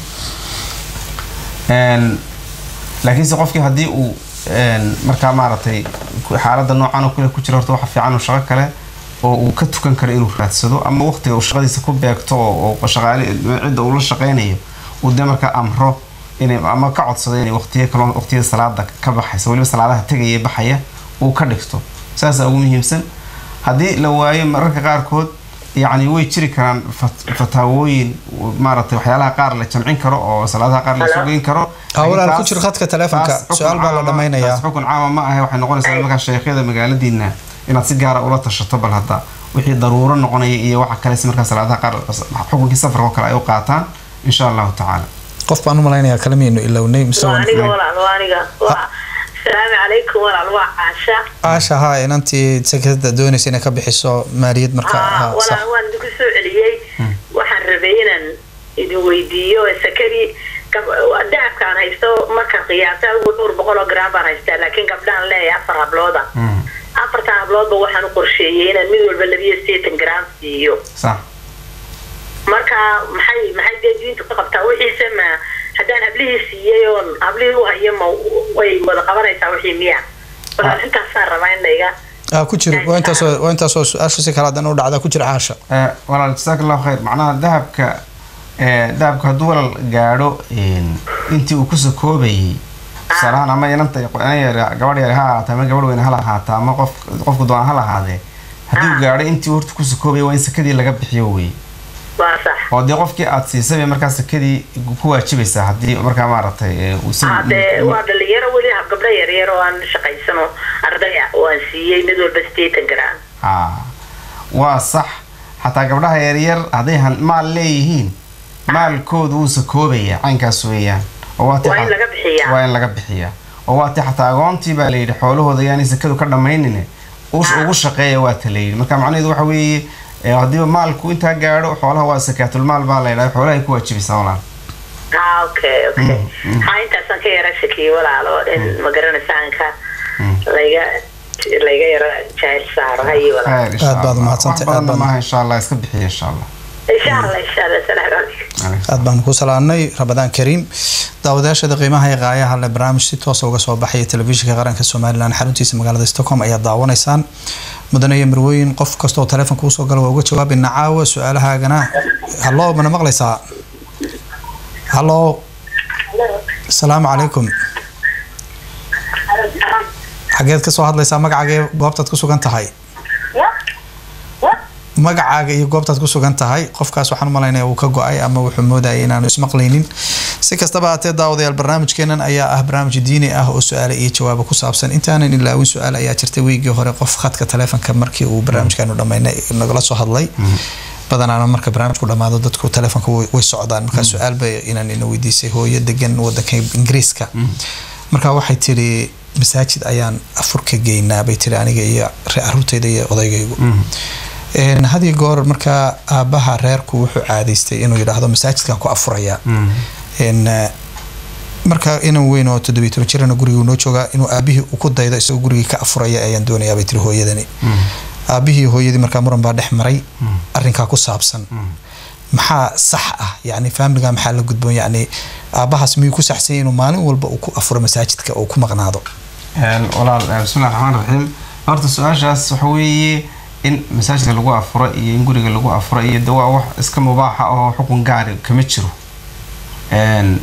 Een, laakiinse qofkii haddii uu een, markaa maaragtay ku- xaaladda noocan oo kale ku jira horta waxa fiican uu shaqo kale oo uu ka tukan karo inuu raadsado ama waqtiga uu shaqadiisa ku beegto oo oo shaqaale cidda uu la shaqaynayo uu dee markaa amro inay ama ka codsado inay waqtiyo kaloo waqtiyada salaada ka baxaysa weliba salaadaha tegaya baxaya uu ka dhigto saasaa ugu muhiimsan haddii la waayo mararka qaarkood yacni way jiri karaan fat- fataawooyin maaragtay waxyaalaha qaar la jamcin karo oo salaadaha qaar la sugeyn karo Ah, walaal, Taas- ku jir khadka taleefanka. taas xukun Su'aal baa la caama- dhammaynayaa. taas xukun caama ma ahe waxay noqonaysaa markaa sheekhyada magaaladiina inaad si gaara ula tashato bal hadda wixii daruuro noqonaya iyo waxa kale si markaa salaadaha qaar xukunkii safarka oo kale ay u qaataan insha allahu tacaala qof baan u malaynayaa kalamiyaynu ilownay mise waa waan aniga walaal waa aniga waa asalaamu calaykum walaal waa caasha caasha haa inantii sekada doonaysa inay ka bixiso maaliyad marka Ah, haa, sax. walaal waan idinku soo celiyey waxaan rabay inaan idin weydiiyo sakadii gab- dahabkaan haysto markaan qiyaasa ugu dhowr boqol oo gram baan haystaa laakiin gabdhaan leeyahay afar hablooda Mm, afartan habloodba waxaan u qorsheeyey inaan mid walba labiyo sideetan gram siiyo sax marka maxay maxay dee diintu ka qabtaa wixiise ma haddaan hablihii siiyey oon hablihii u hayo ma way wada qabanaysaa wixii miya walaal intaasaan rabaa in layga Ah, ku jir waa intaasoo waa intaasoo su-aasha si kale haddana u dhacdaa ku jira caasha Eh, walaal jasaak allahu khayr macnaha dahabka eh, dahabka hadduu walaal gaadho een, intii uu kusoo koobayay tusaalahaan ama inanta inan yar gabadh yar ha ahaata ama gabadh weyn ha lahaata ama qof qofku doona ha lahaadee hadduu gaadho intii uu horta kusoo koobayay waa in sakadii laga bixiyo wey waa sax oo dee qofkii aad siisay bay markaa sakadii ku waajibaysaa haddii markaa maaragtay eh, uu si- hadee waa dhalinyaro weli hab gabdho yaryar oo aan shaqaysano arday ah oo aan siiyey mid walba sideetan gram Ah, waa sax xataa gabdhaha yaryar hadday han- maal leeyihiin maalkoodu wuu sakoobaya caynkaas weeyaan oo waa ti Waa in xa- laga bixiyaa. waa in laga bixiyaa oo waa ti xataa agoontii baa layidhi xoolahooda yaanay sakadu ka dhammaynine us- ugu shaqeeya waa ta layidhi marka macnaheedu waxa weeye eh, haddiiba maalku intaa gaadho xoolaha waa sakaatulmaal baa la yidhaha xoolahay ku waajibaysaa walaan ah okay okay Mm, mm. ha intaasaan ka yara shakiyey walaalo in ma garanaysaa ka Mm. layga layga yara jaahil saaro hayi walaal khayr insha Aad baad Allah. umahadsantahay, wax aad badanna baad- maaha insha allah iska bixiya insha allah insha allah insha allah salaamu calaykum aad baan ku salaanay rabadaan kariim daawadayaashada qiimaha iyo qaayaha le barnaamij si toosa uga soo baxaya telefishinka qaranka somalilan xaruntiisa magaalada stockholm ayaa daawanaysaan mudane iyo marwooyin qof kastoo taleefonka usoo gala waa uga jawaabayna caawa su-aalahaagana hallo mana maqlaysaa hallo asalaamu calaykum xageed kasoo hadlaysaa magacaaga iyo goobtaad ku sugan tahay magacaaga iyo goobtaad ku sugan tahay qofkaas waxaan umalaynaya uu ka go-ay ama wuxuu moodaya inaanu ismaqlaynin si kastaba haatee daawadayaal barnaamijkeenan ayaa ah barnaamij diini ah oo su-aale iyo jawaabo ku saabsan intaanan ilaawin su-aal ayaa jirtay weygii hore qof khadka taleefonka markii uu barnaamijkaanu dhammaynay nagala soo hadlay badanaana marka barnaamijku dhamaado dadku taleefonka way way socdaan marka su-aal bay inaan ina weydiisay hooyo degan wadanka ingiriiska marka waxay tiri masaajid ayaan afurka geynaa bay tiri aniga iyo re- caruurtayda iyo odaygaygu Een, had iyo goor markaa aabaha reerku wuxuu caadaystay inuu yidhaahdo masaajidkan ku afuraya Een, eh, marka inan weyn oo toddobiyo toban jirana guriga noo joogaa inuu aabihii uu ku daydo isagoo gurigii ka afuraya ayaan doonayaa bay tiri hooyadani aabihii hooyadii markaa muran baa dhex maray arrinkaa ku saabsan maxaa sax ah yani faamiliga maxaa la gudboon yani aabahaas miyuu ku saxsan yahay inuu maalin walba uu ku afuro masaajidka oo ku maqnaado Een, walaal eh, bismillahi raxmaan raxiim horta su-aashaas waxa weeye in masaajidka lagu afuro iyo in guriga lagu afuro iyo de waa wax iska mubaaxa oo xukun gaari kama jiro Een,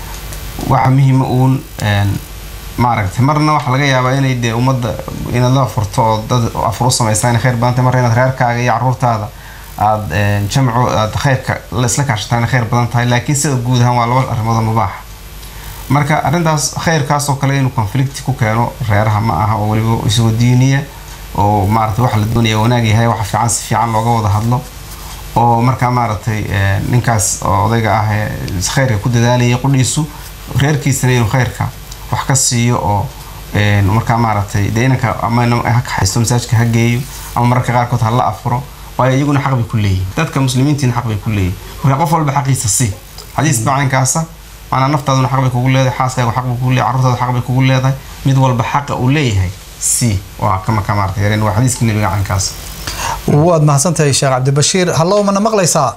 waxa muhiima uun een, maaragtay marna waxa laga yaabaa inay dee ummadda inaad la afurto oo dad afur u samaysaa inay khayr badan tahay marna inaad reerkaaga iyo caruurtaada aad een, jamcu aad khayrka la isla kaashataa inay khayr badan tahay laakiin sida guud ahaan waa laba arrimood oo mubaaxa marka arrintaas khayrkaas oo kale inuu conflict ku keeno reeraha ma aha oo weliba isagoo diiniya oo maaragtay waxa la doonaya wanaag yahay waxa fiican si fiican looga wada hadlo oo markaa maaragtay eh, ninkaas oo odayga ah ee khayrka ku dadaalaya qudhiisu reerkiisana inuu khayrka wax ka siiyo oo een, markaa maaragtay dee inanka ama ina- ha kaxaysto masaajidka ha geeyo ama mararka qaarkood ha la afuro waayo iyaguna xaq bay ku leeyihin dadka muslimiintiina xaq bay ku leeyihin marka qof walba xaqiisa si xadiis baa caynkaasa maanaa naftaaduna xaq bay kugu leedahay xaaskaaga xaq bay kugu leedahay carruurtaada xaq bay kugu leedahay mid walba xaqa uu leeyahay si waa ka markaa maaragtay yareen waa xadiiska nebiga caynkaas waad mahadsantahay sheekh cabdibashiir hallow mana maqlaysaa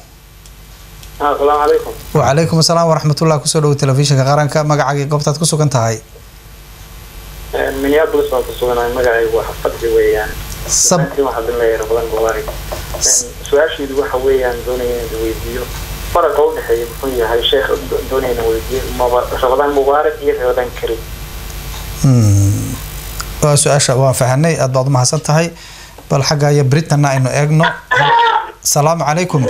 asalaamu calaykum wacalaykum asalaam waraxmatullah kusoo dhowo telefishinka qaranka magacaagii goobtaad ku sugan tahay minneapolis baan ku suganahay magacaygu waa xafadri weeyaan sab waxaa bilaaya ramadan mubaarak su-aasheedu waxa weeyaan doonaya inaan weydiiyo faraqa u dhexeeya muxuu yahay sheekh doonaya inaan weydiiyo maba- ramadaan mubaarak iyo ramadaan karim Mm. waa su-aasha waan fahanay aad baad umahadsan tahay bal xagga iyo britanna aynu eegno salaamu calaykum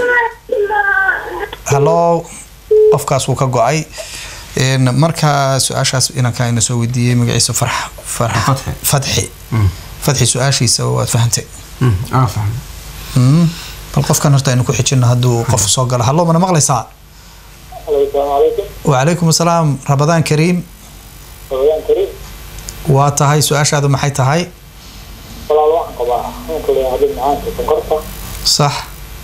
hallo qofkaas wuu ka go-ay Een, marka su-aashaas inanka ayna soo weydiiyey magaciisa farx farx Fatxi. fatxi Mm. fatxi su-aashiisa waad fahantay Mm, aa fahmay Mm. bal qofkan horta aynu ku xijino hadduu qof soo galo hallo mana maqlaysaa asalaamu calaykum wacalaykum asalaam rabadaan kariim ramadaan karim waa tahay su-aashaadu maxay tahay walaal waxaan qabaa xanuunka leeyahay macaanka sonkorta sax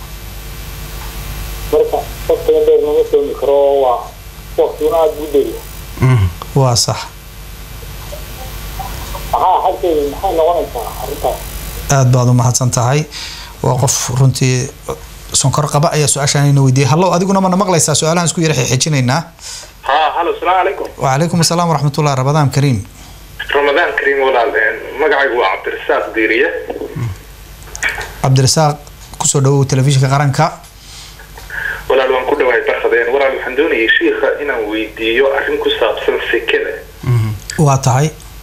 marka waqtigan dheer lama soomi karo waa waqtiguna aada buu dheeriya Mm. waa sax maxaa xagteeda maxay noqonaysaa arrintaas aad baad u mahadsan tahay waa qof runtii sonkor qaba ayaa su-aashaan ina weydiiyey hallo adiguna mana maqlaysaa su-aalahan isku yara xijinaynaa ها هلو السلام عليكم wacalaykum asalaam waraxmatullah rabadaan kariim رمضان كريم ولا مقعد عبد الرزاق ديرية cabdirasaaq kusoo dhawow telefishinka qaranka ولا لو كل واحد برخدين ولا الحمدوني شيخ إنا ويديو أرين كسابسن سكنة Mm. waa tahay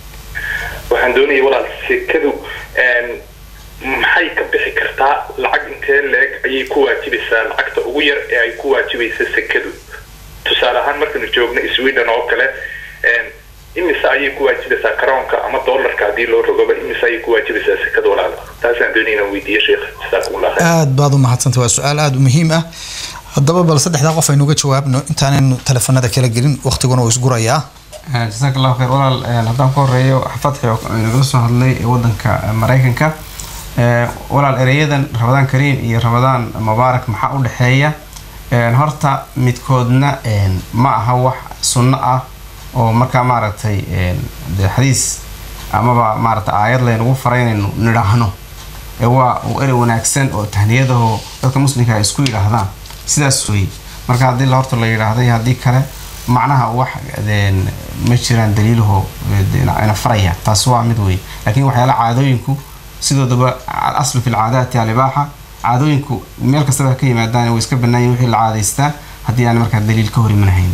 waxaan doonayay walaal sekadu een, maxay ka bixi kartaa lacag intee leeg ayay ku waajibaysaa lacagta ugu yar ee ay ku waajibaysa sekadu tusaale ahaan markaynu joogno sweden oo kale een, imise ayay ku waajibaysaa karoonka ama doolarka haddii loo rogoba imise ayay ku waajibaysaa sekada walaal taasaan doonaya inaan weydiiyo sheekh jasaakumullah khayr aad baad u mahadsantay waa su-aal aada u muhiim ah haddaba bal saddexdaa qof aynuga jawaabno intaanaynu telefonada kala gelin waqtiguna uu isgurayaa jasaak allahu khayr walaal een, haddaan ku horeeyo fatxi oo nagala soo hadlay ee wadanka eh, maraykanka Eh, walaal ereyadan ramadaan kariim iyo ramadaan mubaarak maxaa u dhexeeya Een, horta midkoodna een, ma aha wax sunno ah oo markaa maaragtay een, dee xadiis amaba maaragtay aayad laynagu faray inaynu nidhaahno ee waa uu erey wanaagsan oo tahniyadaho dadka muslimka ay isku yidhaahdaan sidaas weeye marka haddii la horta la yidhaahdo iyo haddii kale macnaha wax een, ma jiraan daliilaho ina faraya taas waa mid weeye laakiin waxyaala caadooyinku sidoodaba alaslu fi lcaadaati alibaaxa caadooyinku meel kastaba ha ka yimaadaan way iska bannaayin wixii la caadaystaa haddii aan markaa daliil ka hor imanahaynin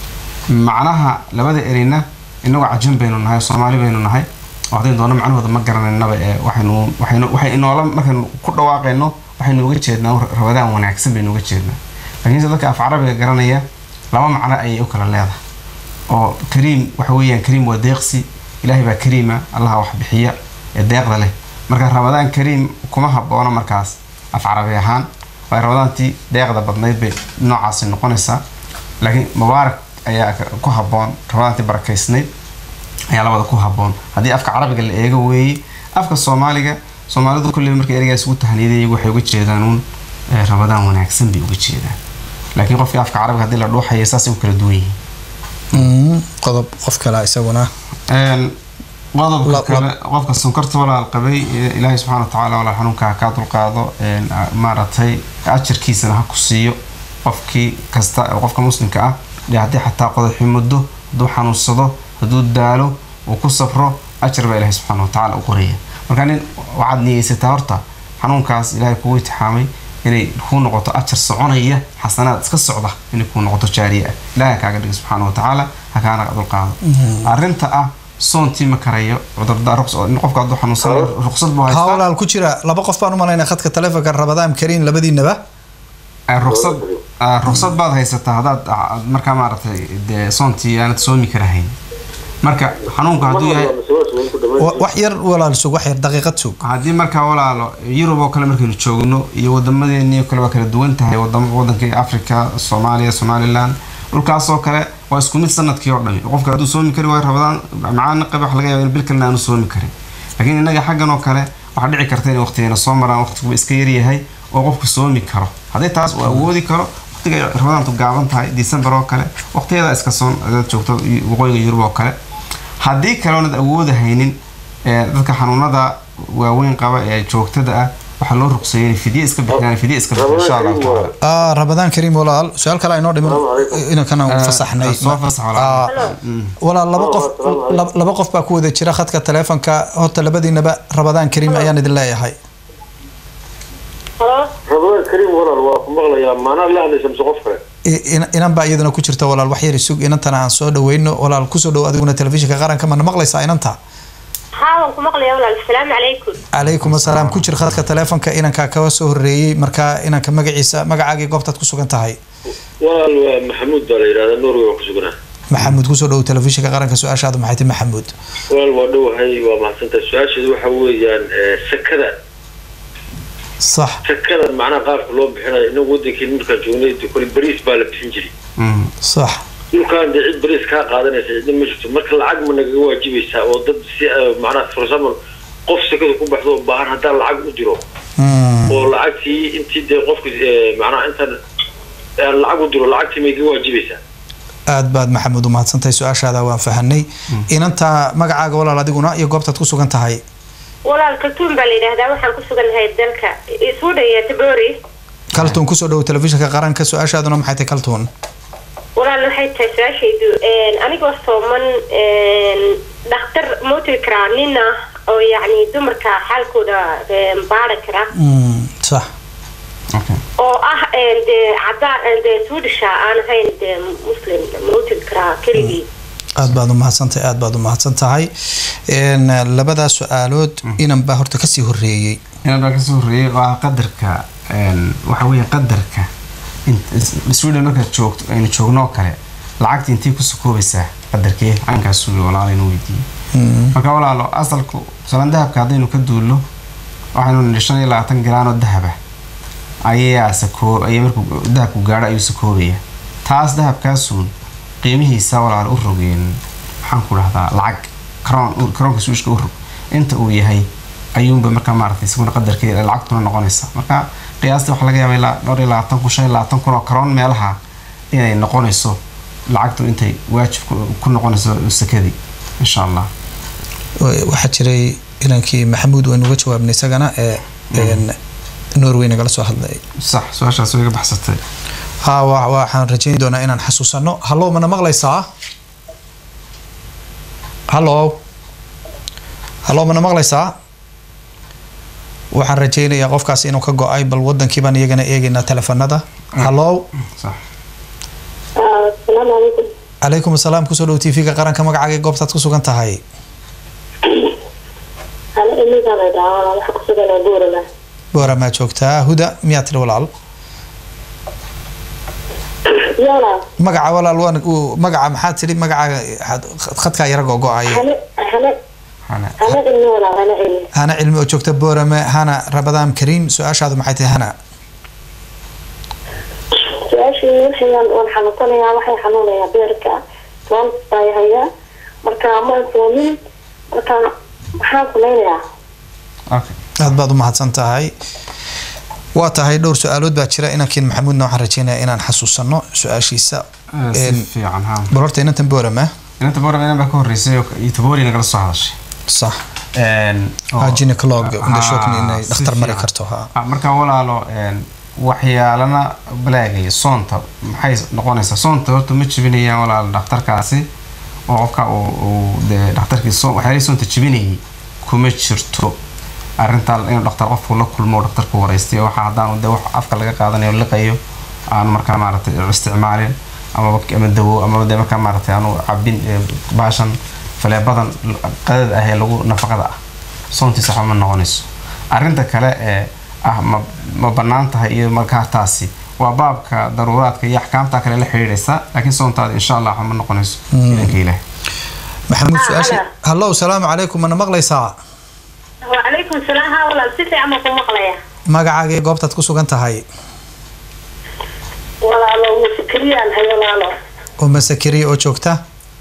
macnaha labada ereyna inagoo cajan baynu nahay oo soomaali baynu nahay oo haddaynu doono macnahooda ma garanaynaba ee waxaynu waxaynu waxay inoola markaynu ku dhawaaqayno waxaynu uga jeednaa rabadaan wanaagsan baynu uga jeednaa laakiinse dadka af carabiga garanaya laba macno ayay u kala leedahay oo kariim waxa weeyaan kariim waa deeqsi ilaahay baa kariima allaha wax bixiya ee deeqda leh marka ramadaan kariim kuma haboono markaas af carabi ahaan waayo ramadaantii deeqda badnayd bay noocaasi noqonaysaa laakiin mubaarak ayaa ka- ku haboon ramadaantii barakaysnayd ayaa labada ku haboon haddii afka carabiga la eego weeye afka soomaaliga soomaalidu kulley markay ereygaas ugu tahniyada iyagu waxay uga jeedaan uun eh, ramadaan wanaagsan bay uga jeedaan laakiin qofkii afka carabiga haddii la dhuuxaya saasay u kala duwan yihiin Mm, qodob qof kale isaguna Een, qodobka La- kale qofka sonkorta walaal qabay ee ilaahay subxaana watacaala walaal xanuunka ha kaa dulqaado een, a- maaragtay ajarkiisana ha ku siiyo qofkii kasta oo qofka muslimka ah dee haddii xataa qodaxi muddo hadduu xanuunsado hadduu daalo uu ku safro ajar baa ilaahay subxaana watacaala u qoraya marka nin waxaad niyeysataa horta xanuunkaas ilaahay kugu itixaamay inay kuu noqoto ajar soconaya xasanaad iska socda inay kuu noqoto jaariye ah ilaahay kaaga dhiga subxaana watacaala ha kaana dulqaado arrinta ah soontii ma karayo cudurda ruqs- in qofka hadduu xanuunsanayo ruqsad buu ha haystaa walaal ku jira laba qof baan u malaynaa khadka telefonka rabadaan kariim labadiinaba Eh, ruqsad ah, ruqsad baad haysataa haddaad ah, markaa maaragtay dee soontii aanad soomi karahayn marka xanuunku hadduu yahay Wa- wax yar walaal sug wax yar daqiiqad sug haddii markaa walaalo yurub oo kale markaynu joogno iyo wadamadeennii oo kale waa kala duwan tahay wadam wadankii africa soomaaliya somaliland dhulkaasoo kale waa isku mid sanadkii oo dhami qofka hadduu soomi kari waayo rabadaan macaana qaba wax laga yaaba in bil kalena aanu soomi karin laakiin innaga xaggan oo kale waxaa dhici karta in waqtigeena soo maraan waqtiguba iska yaryahay oo qofku soomi karo haddii taas uu awoodi karo waqtiga ay rabadaantu gaaban tahay december oo kale waqtiyada iska soon hadaad joogto waqooyiga yurub oo kale haddii kale oonad awoodahaynin ee dadka xanuunada waaweyn qaba ee joogtada ah waxaa loo ruqseeyay inay fidye iska bixiyaan fidye iska bixiyaan insha allahu tacaala ah rabadaan kariim walaal su-aal kale aynoo dhiman inankana Eh, fasaxnay soo fasax walaal. Ah, walaal laba qof laba- laba qof baa ku wada jira khadka taleefonka horta labadiinaba rabadaan kariim ayaan idin leeyahay halo rabadaan kariim walaal waa ku maqlayaa maanaa la hadlaysa mise qof kale I- in- inan baa iyadana ku jirta walaal wax yar isug inantana aan soo dhaweyno walaal kusoo dhow adiguna telefishinka qaranka mana maqlaysaa inanta haa waan ku maqlaya walaal asalaamu calaykum calaykum asalaam ku jir khadka taleefonka inankaa kaga soo horeeyey markaa inanka magaciisa magacaagii goobtaad ku sugan tahay walaal waa maxamuud baa la yidhahdaa norway waan ku suganaa maxamuud kusoo dhow telefishinka qaranka su-aashaadu maxay tahay maxamuud walaal waa dhowahay waa mahadsantahay su-aasheedu waxa weeyaan eh, sakada sax sakada macnaha qaabka loo bixinayo inagu wadankeen markaan joognay de kole bariis baa la bixin jiray Mm. sax dhulkaan dee cid bariis kaa qaadanaysa cidna ma jirto marka lacag ma nagaga waajibaysaa oo dad si eh, macnaha for example qof sakada ku baxdo oo baahan haddaan lacag u diro Mm. oo lacagtii intii dee qofka eh, macnaha intaan aan lacag u diro lacagtii may gaga waajibaysaa aad baad maxamuud u mahadsantahay su-aashaada waan fahanay inanta magacaaga walaal adiguna iyo goobtaad ku sugan tahay walaal kaltuun baa la yidhaahdaa waxaan ku sugannahay dalka suudhan iyo tabori kaltuun kusoo dhow telefishinka qaranka su-aashaaduna maxay tahay kaltuun walaal waxay tahay su-aashaydu anigoo sooman dhakhtar ma u tegi karaa nin ah oo yacni dumarka xaalkooda baari kara Mm, sax okay oo ah dee cadaan dee suudhisha aan ahayn dee muslim ma u tegi karaa keligii aad baad u mahadsantahay aad baad u mahadsan tahay Een, labadaa su-aalood inan baa horta kasii horeeyey inaan baa kasoo horreeyay waa qadarka een, waxa weeye qadarka in- is- sweden markaad joogto aynu joogno oo kale lacagta intay kusoo koobaysaa qadarkee caynkaas suuli walaala inuu weydiiyey marka walaalo asalku salan dahabka haddaynu ka duulno waxaynu nidhi shan iyo labaatan garaan oo dahaba ayaa sakoo ayaa markuu dahabku gaadho ayuu sakoobaya taas dahabkaasuun qiimihiisa walaal u rogeen maxaan ku dhahdaa lacag karoon karoonka suushka u rog inta uu yahay ayuunba markaa maaragtay isaguna qadarkeeda lacagtuna noqonaysa marka qiyaastii waxaa laga yaabaa ilaa dhowr iyo labaatan kun shan iyo labaatan kun oo karoon meelaha inay noqonayso lacagtu intay waajib ku- ku noqonayso sakadii insha allah Wa- waxaa jiray inankii maxamuud waynu uga jawaabnay isagana ee een, norway nagala soo hadlay sax su-aashaas way iga baxsatay ha wa- waxaan rajayn doonaa inaan xasuusano hallow mana maqlaysaa hallow hallow mana maqlaysaa waxaan rajaynayaa qofkaas inuu ka go-ay bal wadankii baan iyagana eegaynaa telefonada hallow sax asalaamu calaykum calaykum asalaam kusoo dhow t v-ga qaranka magacaaga ee goobtaad ku sugan tahay ana imiga la dhahaa waxa ku suganaa buurala booramaa joogtaa huda miyaa tiri walaal yala magaca walaal waan uu- magaca maxaa tiri magaca had- khadkaa yara go-go-aya hane hane hana hane ilmi walaa hane ilmi hana cilmi oo joogta boorame hana rabadaan kariim su-aashaadu maxay tahay hana su-aashii waxayaan waan xanuunsanayaa waxay xanuunayaa beerka toon baa hayaa marka ma soomin marka maxaan samaynayaa okay aad baad u mahadsan tahay waa tahay dhowr su-aalood baa jira inankiin maxamuudna waxaan rajeynayaa inaan xasuusano su-aashiisa Eh, si Een, fiican ha bal horta inantan boorame inanta boorama inan baa ka horreysay oo iyo tabori nagala soo hadashay sax Een, oo- Ah, gynecolog, Ah, indhashoogni inay si dhakhtar mari fiican. karto, ha. Ah, marka walaalo een, waxyaalana balaagaya soonta maxay noqonaysaa soonta horta ma jibinayaan walaal dhakhtarkaasi oo qofka uu uu dee dhakhtarkii soon waxyaalihii soonta jibinayay kuma jirto arrintaa inuu dhakhtar qofku la kulmo oo dhakhtarku waraystay oo waxa haddaan dee wax afka laga qaadanayo liqayo aan markaa maaragtay isticmaalin amaba ama dawo amaba dee markaa maaragtay aanu cabin ee, baashan faleebadan qadada ah ee lagu nafaqada ah soontiisa waxba ma noqonayso arrinta kale ee ah ma ma bannaan tahay iyo markaa taasi waa baabka daruuraadka iyo axkaamta kale la xidhiidhaysa laakiin soontaada insha allah waxba ma noqonayso idanka ilaah maxamuud Ah, su-aasha hana. hallow salaamu calaykum mana maqlaysaa wacalaykum salaam haa walaal si fiican baan ku maqlaya magacaaga ee goobtaad ku sugan tahay walaalo musikiriyaan hay walaalo oo masakiriya oo joogta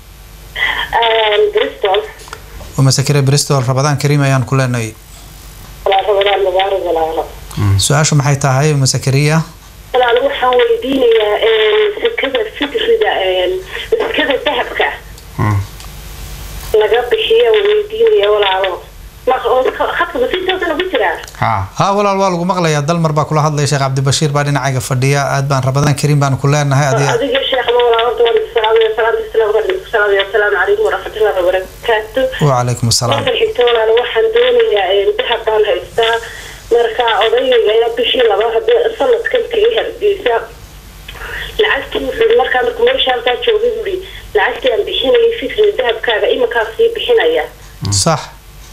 bristol oo masakiriya bristol rabadaan kariim ayaan ku leenahay walaal rabadaan mubaarak walaalo su-aashu maxay tahay masakiriya walaalo waxaan weydiinayaa sekada fitrida sekada dahabka Hmm. laga bixiyo weydiinaya walaalo Ma- oo ka- khadka khadka basiitoosana ku jiraa ha haa walaal waa lagu maqlayaa dalmar baa kula hadlaya sheekh cabdibashiir baa dhinacayga fadhiya aad baan rabadaan kariim baanu ku leenahay adiga adiga sheekh mawlaa horta waan idin salaamaya salaamta islaamka waan idinku salaamaya asalaamu calaykum waraxmatullahi wabarakaatu wacalaykum asalaam markan xigta walaal waxaan doonayaa dahab baan haystaa marka odayga ayaa bishii laba hadee sanadkan kaga hargeysa lacagtii wuxuu markaa markuu meesha halkaa joogay buuri lacagtii aan bixinayay fikri dahabkaaga iminkaa sii bixinaya sax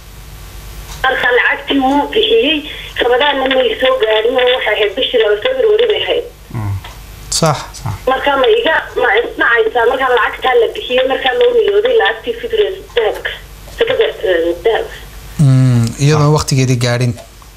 marka lacagtii wuu bixiyey rabadaanna may soo gaadhin oo waxay ahayd bishii laba february bay ahayd sax marka ma iga ma isnacaysaa markaa lacagtaa la bixiyey markaa loo niyooday lacagtii fikri dahabka sakada eh, dahabka Mm, iyadoon waqtigeedii gaadhin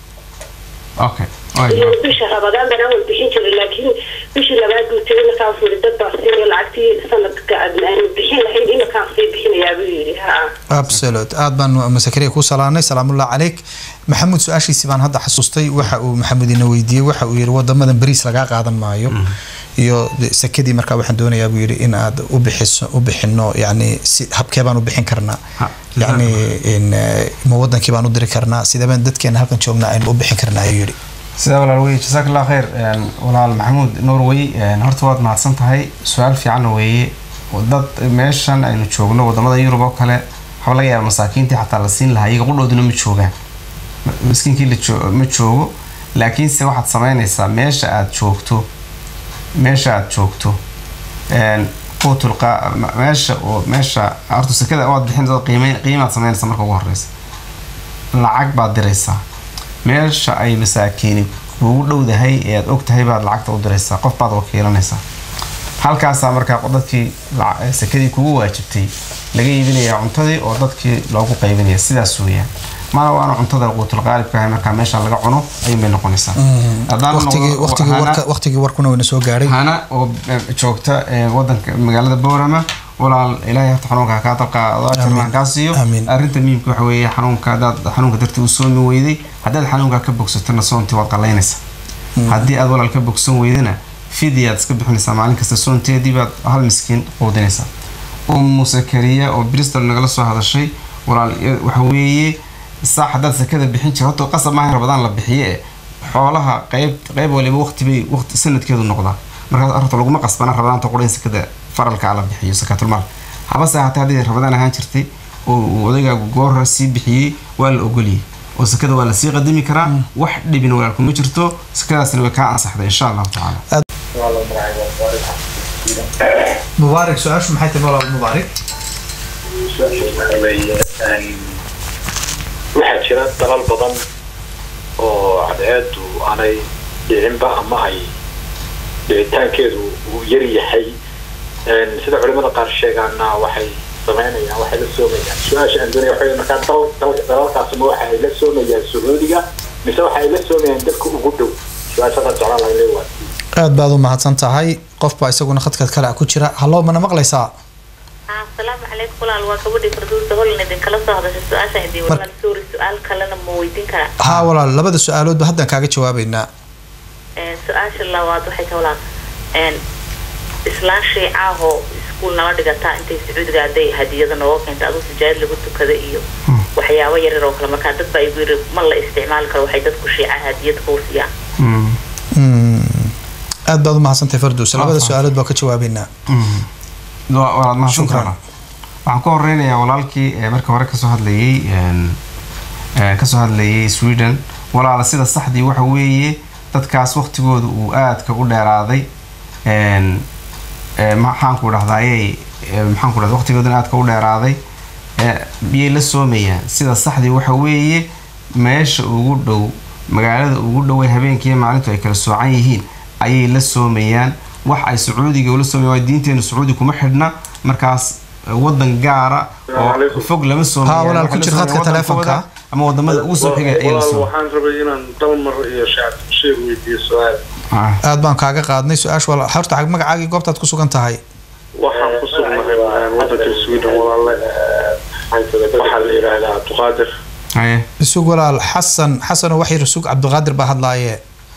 okay iyo bisha rabadaan baan awal bixin jiray laakiin bishii labaad buu tegay markaa wuxuu yidhi dad baa siinaya lacagtii sanadka aad aanu bixin lahayn iminkaan sii bixinayaa buu yidhi ha absolute aad baan masakariya ku salaanay salaamullah calayk maxamuud su-aashiisii baan hadda xasuustay waxa uu maxamuud ina weydiiyey waxa uu yidhi wadamadan bariis lagaa qaadan maayo iyo de- sakadii markaa waxaan doonayaa buu yidhi in aad u bixiso u bixino yani si habkee baan u bixin karnaa Ha, yani in eh, ma wadankii baan u diri karnaa sidee baan dadkeena halkan joognaa aynu u bixin karnaa ayuu yidhi sidaa walaal wey jazaak allah khayr Een, walaal maxamuud norway een, horta waad mahadsan tahay su-aal fiican weeye dad meeshan aynu joogno wadamada yurub oo kale waxaa laga yaaba masaakiintii xataa la siin lahaa iyaga qudhooduna ma joogaan Ma- miskiinkii la joo- ma joogo laakiinse waxaad samaynaysaa meesha aad joogto meesha aad joogto een, quutul qa- ma- meesha oo meesha horta sekada waad bixin qiime qiimaad samaynaysaa marka ugu horeysa lacag baad diraysaa meesha ay masaakiini kuugu dhowdahay ee aad og tahay baad lacagta u diraysaa qof baad wakiilanaysaa halkaasaa markaa dadkii lac- eh, sekadii kugu waajibtay laga iibinayaa cuntadii oo dadkii loogu qaybinaya sidaas weeyaan mana waana cuntada quutul qaalibka ahay markaa meesha laga cuno ayuun bay noqonaysaa Haddaan waqtigii noqdo- waqtigii hana- warka waqtigii warkuna wayna soo gaadhay hana oo eh, joogta eh, wadanka magaalada boorama walaal ilaahay horta xanuunka ha kaa dalqaado ajarna kaa siiyo Amiin. arrinta muhiimka waxa weeye xanuunka hadaad xanuunka dartii u soomi weyday haddaad xanuunka ka bogsatana soontii waad qalaynaysaa haddii aad walaal ka bogsan weydana fidiyaad iska bixinaysaa maalin kasta soonteedii baad hal miskiin quudinaysaa ummu sakariya oo bristol nagala soo hadashay walaal eh, waxa weeye saax haddaad sakada bixin jira horta qasab maaha in rabadaan la bixiye eh xoolaha qayb qayb waliba waqti bay waqti sanadkeedu noqdaa markaas horta laguma qasbana rabadaanta qura in sakada faralka la bixiyo sakaatulmaal habase hataa haddii rabadaan ahaan jirtay oo uu odaygaagu goora sii bixiyey waa la ogoliyey oo sakada waa lasii qadimi karaa wax dhibin walaalku ma jirto sakadaasna way kaa ansaxday insha allahu tacaala mubaarak su-aashu maxay tahay walaal mubaarak waxaa jira dalal badan oo cadceedu aanay dhicinba ama ay dhicitaankeedu uu yar yahay sida culimada qaar sheegaana waxay samaynayaan waxay la soomayaan su-aasha aan doonaya waxa markaa dal dal dalalkaas ma waxa ay la soomayaan sacuudiga mise waxa ay la soomayaan dadka ugu dhow su-aashada jeclaan lahay leewaad aad baad u mahadsan tahay qof baa isaguna khadka kale ku jira hallo mana maqlaysaa asalaamu calaykum walaal waa gabadhii farduusa holan idinkala soo hadashay su-aashaan idin walaal suuri su-aal kalena ma weydiin karaa haa walaal labada su-aaloodba haddaan kaaga jawaabaynaa Een, su-aasha labaad waxay tahay walaal een, islaan shiicaahoo iskuul nala dhigataa intay sacuudiga hadday hadiyada nooga keenta aduu sijaayad lagu tukada iyo waxyaabo yaryar oo kale markaa dad baa igu yiri ma la isticmaali karo waxay dadku shiicaha hadiyad kuu siiyaan Mm. aad baad u mahadsantahay farduus labada su-aalood baa ka jawaabaynaa Wa- waad mahadsan Shukran. tahay. waxaan ku horeynayaa walaalkii ee marka hore kasoo hadlayay een, ee, kasoo hadlayay sweden walaala sida saxdii waxa weeye dadkaas waqtigooda uu aadka u dheeraaday een, ee, maxaanku dhahdaayey ee, maxaanku dhahda waqtigoodana aadka u dheeraaday ee, biyay la soomayaan sida saxdii waxa weeye meesha ugu dhow magaalada ugu dhow ee habeenkii maalintu ay kala soocan yihiin ayay la soomayaan wax ay sacuudiga ula soomayaan waa diinteenu sacuudi kuma xidhna markaas eh, wadan gaara oo fog lama Haa, walaal, ku Waxay la jir khadka soomayaan taleefanka. wadankooda ama wadamada ugu soo xigay ayay la walaal soomayaan waxaan rabay inaan dalmar iyo shacab sheeg weydiiyo su-aal Ah. aad baan kaaga qaadnay su-aasha walaal horta xag magacaagii goobtaad ku sugan tahay waxaan ku sugnahay een, wadanka sweden walaalle waxaa la yidhaahdaa abduqaadir haye isug walaal xasan xasanoo wax yar isug cabdiqaadir baa hadlaaye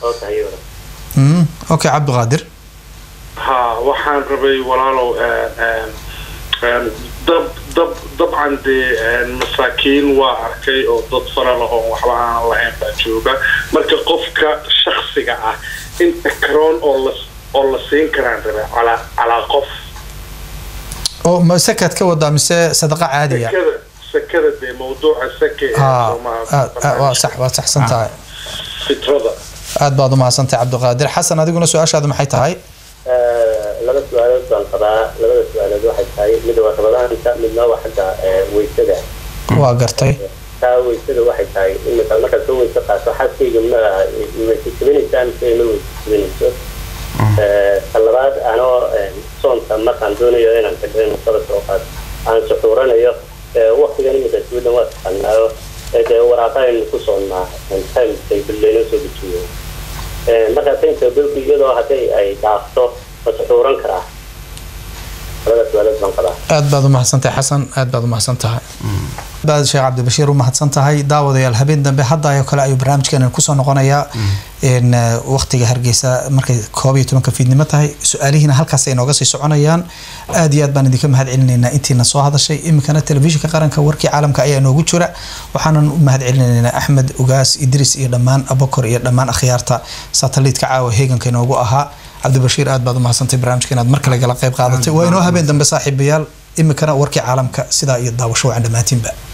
Mm, okay cabdiqaadir ha waxaan rabay walaalow een, een, een, dad dab dabcan dee masaakiin waa arkay oo dad fara lah oo waxba aan lahayn baa jooga marka qofka shaksiga ah inta karoon oo la oo la siin karaan rabe calaa calaa qof oo ma sakaad ka wadaa mise sadaqa caadiya sakada sakada dee mawduuca sake ee haa Soomaaliya aad- aad- waa sax waa saxsan tahay fitrada aad baad umahadsantahay cabdiqaadir xasan adiguna su-aashaadu maxay tahay laba su-aalood baan qabaa labada su-aalood waxay tahay mid waa rabadaanta midna waa xagga eh, weysada waa gartay taa weysada waxay tahay imika markaad soo weyse qaato xaskayga ma weyse jabinaysaa mise ma weyse jabinayso Eh, ta labaad anoo eh, soonka markaan doonayo inaan xidho saba soo qaato aan suxuuranayo eh, waqtigan imika sweden waa taqaanaayo eh, dee waraaqaynu ku soonnaa time table laynoo soo dejiyo Eh, markaa time table iyadoo hadday ay dhaafto ma suxuuran karaa labada su-aalood baan qabaa aad baad umahadsantahay xasan aad baad umahadsan tahay baad sheekh cabdibashiir u mahadsan tahay daawadayaal habeen dambe hadda ayoo kale ayuu barnaamijkeena kusoo noqonayaa in waqtiga hargeysa markay koob iyo tobanka fiidnimo tahay su-aalihiina halkaas ay nooga sii soconayaan aad iyo aad baan idinka mahad celinaynaa intiina soo hadashay iminkana telefishinka qaranka warkii caalamka ayaa noogu jira waxaanan u mahad celinaynaa axmed ugaas idris iyo dhammaan abokor iyo dhammaan akhyaarta sataliitka caawa heeganka inoogu ahaa cabdibashiir aad baad umahadsantay barnaamijka inaad mar kale gala qayb qaadatay waa inoo habeen dambe saaxiibayaal iminkana warkii caalamka sidaa iyo daawasho wacan dhammaantiinba